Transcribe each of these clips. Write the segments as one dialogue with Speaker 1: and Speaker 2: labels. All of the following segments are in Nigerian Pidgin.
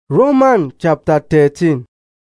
Speaker 1: Roman chapter 13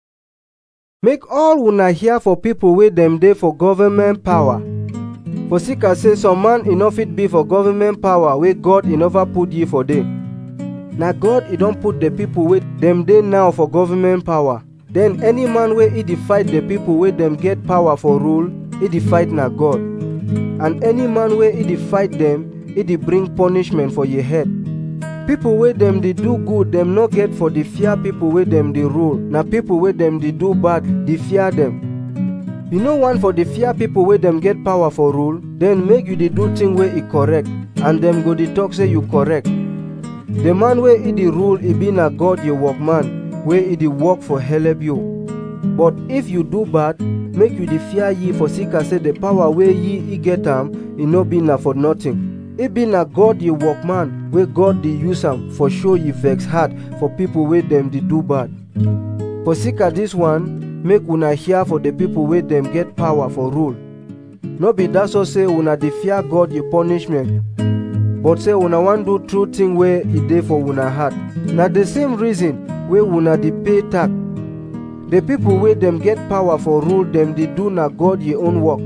Speaker 1: Make all una hear for pipo wey dem dey for government power. For sake as say some man e no fit be for government power wey God e never put ye for dey. Na God e don put the pipo wey dem dey now for government power. Then any man wey e dey fight the pipo wey dem get power for rule, e dey fight na God. And any man wey e dey fight dem, e dey bring punishment for ye head. Pipo wey dem dey do good dem no get for dey fear pipo wey dem dey rule, na pipo wey dem dey do bad dey fear dem. You no want for dey fear pipo wey dem get power for rule, then make you dey do thing wey e correct, and dem go dey talk say you correct. The man wey e dey rule e be na God your workman, wey e dey work for helep you. But if you do bad, make you dey fear ye for sake as say the power wey ye e get am, e no be na for nothing. e be na god ye workman wey god dey use am for show ye vex heart for pipo wey dem dey do bad for sake of dis one make una hear for the pipo wey dem get power for rule no be dat so say una dey fear god ye punishment but say una wan do true thing wey e dey for una heart na the same reason wey una dey pay tax the pipo wey dem get power for rule dem dey do na god ye own work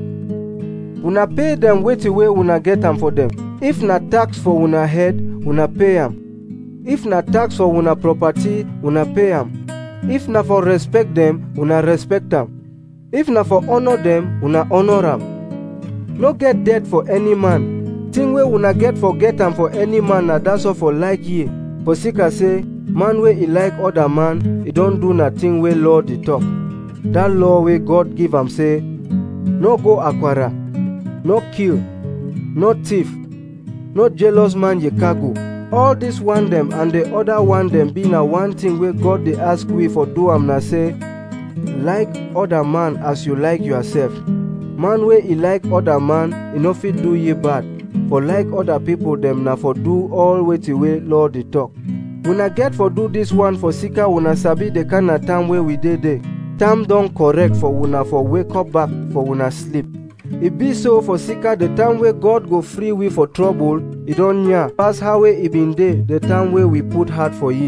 Speaker 1: una pay dem wetin wey una get am for dem if na tax for una head una pay am if na tax for una property una pay am if na for respect dem una respect am if na for honour dem una honour am no get debt for any man thing wey una get for get am for any man na dat so for like ye for sake as say man wey e like other man e don do na thing wey law dey talk dat law wey god give am say no go akwara no kill no thief no jealous man ye cargo all dis one dem and the other one dem be na one thing wey god dey ask we for do am na say like other man as you like yourself man wey e like other man e no fit do ye bad for like other pipo dem na for do all wetin wey law dey talk una get for do dis one for sika una sabi the kind of time wey we dey dey time don correct for una for wake up back for una sleep e be so for sika the time wey god go free we for trouble e don near pass how wey e bin dey the time wey we put heart for ye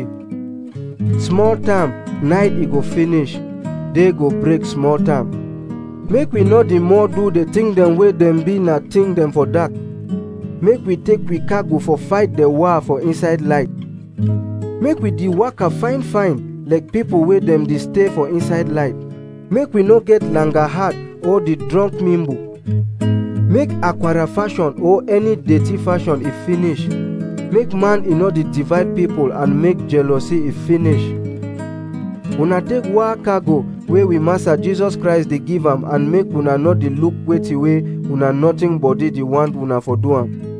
Speaker 1: small time night e go finish day go break small time make we no dey more do the thing dem wey dem be na thing dem for dark make we take we cargo for fight the war for inside light make we dey waka fine fine like pipo wey dem dey stay for inside light make we no get langa heart or the drunk mimbo make akwara fashion or any dirty fashion e finish make man e no dey divide people and make jealousy e finish una take war cargo wey we master jesus christ dey give am and make una no dey look wetin wey una nothing body dey want una for do am